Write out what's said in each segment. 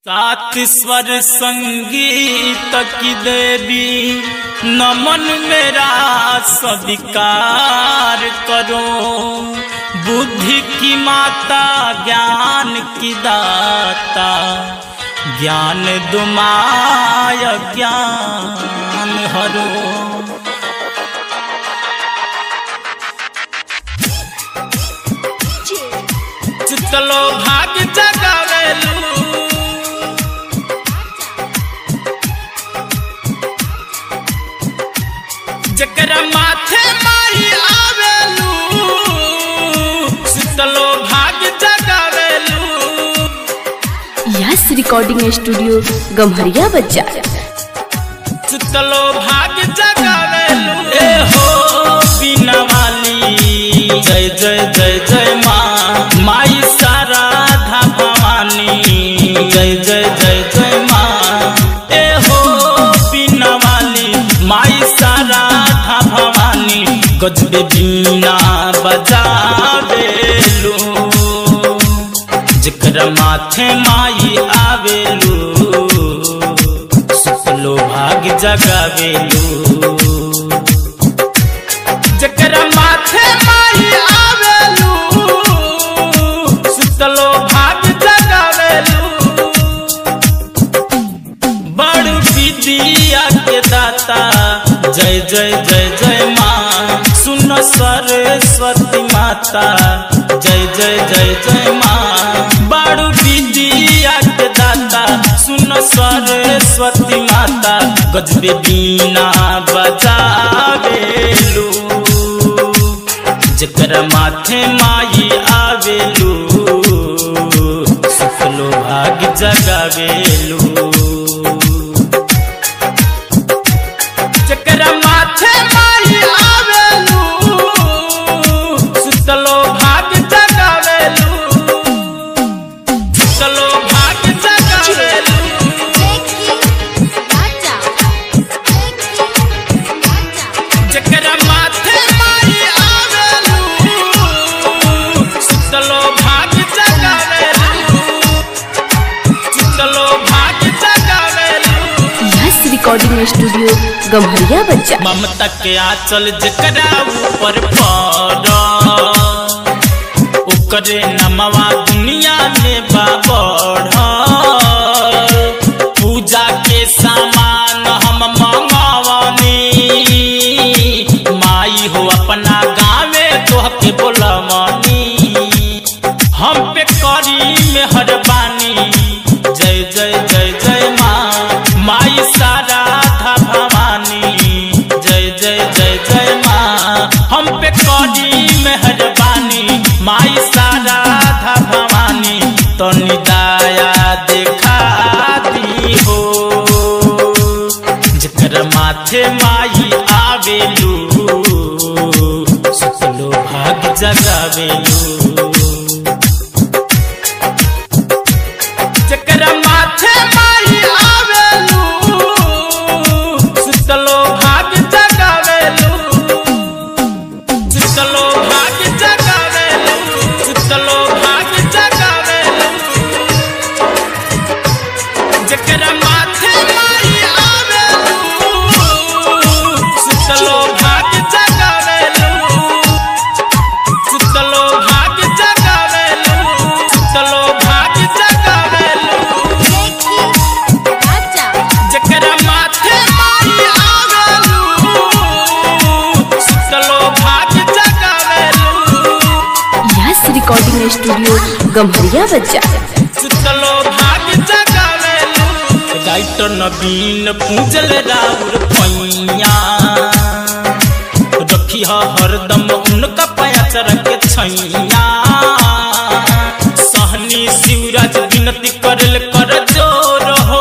सात स्वर संगीत की देवी नमन मेरा स्वीकार करो बुद्धि की माता ज्ञान की दाता ज्ञान दुमाय ज्ञान हरो चितलो भाग जगावेलू जकरा माथे माई आवेलू चितलो भाग जगावेलू यास रिकॉर्डिंग स्टूडियो गम्हरिया बाजार चितलो भाग जगावेलू ए हो बिना वाली जय जय जय जय माँ माई साराधा भवानी जय जय जय जय माँ ए हो बिना वाली माई साराधा भवानी गजबे बीना बजावेलू जकरा माथे माई आवेलू सुतलो भाग जगावेलू जकरा माथे माई आवेलू सुतलो भाग जगावेलू बड़ विद्या के दाता जय जय जय जय माँ सुन सरस्वती माता जय जय जय जय माँ बड़ विद्या के दाता सुन सरस्वती माता गजबे बीना बजावेलू जकरा माथे माई आवेलू सुखलो भाग जगावेलू जकरा माथे माई आवेलू सुतलो भाग जगावेलू सुतलो भाग जगावेलू जकरा माथे माई आवेलू सुतलो भाग जगावेलू सुतलो भाग जगावेलू यास रिकॉर्डिंग स्टूडियो गम्हरिया बाजार ममता के आंचल जकरा ऊपर पड़ ओकरे नमवा दुनिया में बाबढ़ पूजा के सामान हम मंगवनी माई हो अपना गाँवे तोहके बोलमनी हम पे करी मेहरबानी जय जय जय जय माँ माई साराधा भवानी जय जय जय जय माँ हम पे करी मेहरबानी माई साराधा भवानी तो निदाया देखा दी हो जकर माथे माई आवेलू सुतलो भाग जगावेलू जकरा माथे माई आवेलू सुतलो भाग जगावेलू सुतलो भाग जगावेलू सुतलो भाग जगावेलू जकरा माथे माई आवेलू सुतलो भाग जगावेलू सुतलो भाग जगावेलू सुतलो भाग जगावेलू जकरा माथे माई आवेलू सुतलो भाग जगावेलू यास रिकॉर्डिंग स्टूडियो गम्हरिया बाजार सुतलो भाग जगावेलू राइटर नवीन पूजल राउर पैया रखी ह हरदम उनका पयाचर के छैया सहनी शिवराज विनती करल कर जोर हो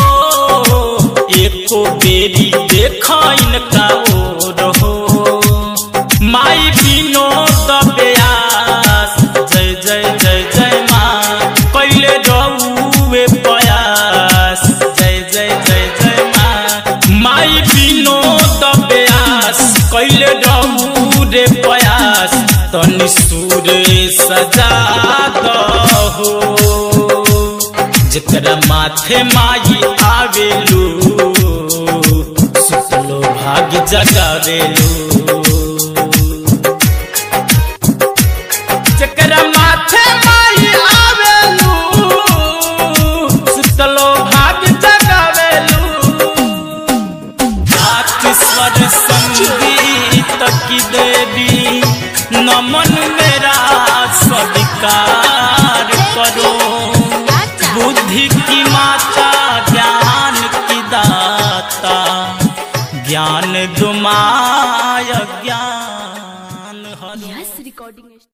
एको बेरी देखा इनका ओर हो माई विनोद व्यास जय जय जय जय माँ कैले रहुए प्रयास जय जय जय जय माँ माई विनोद व्यास कैले रहू रे प्रयास तनि सूर सजा दहो जकरा माथे माई आवेलू सुतलो भाग्य जगावेलू जकरा माथे माई आवेलू सुतलो भाग्य जगावेलू स्वर संगीत की देवी नमन मेरा स्वीकार करो बुद्धि की माता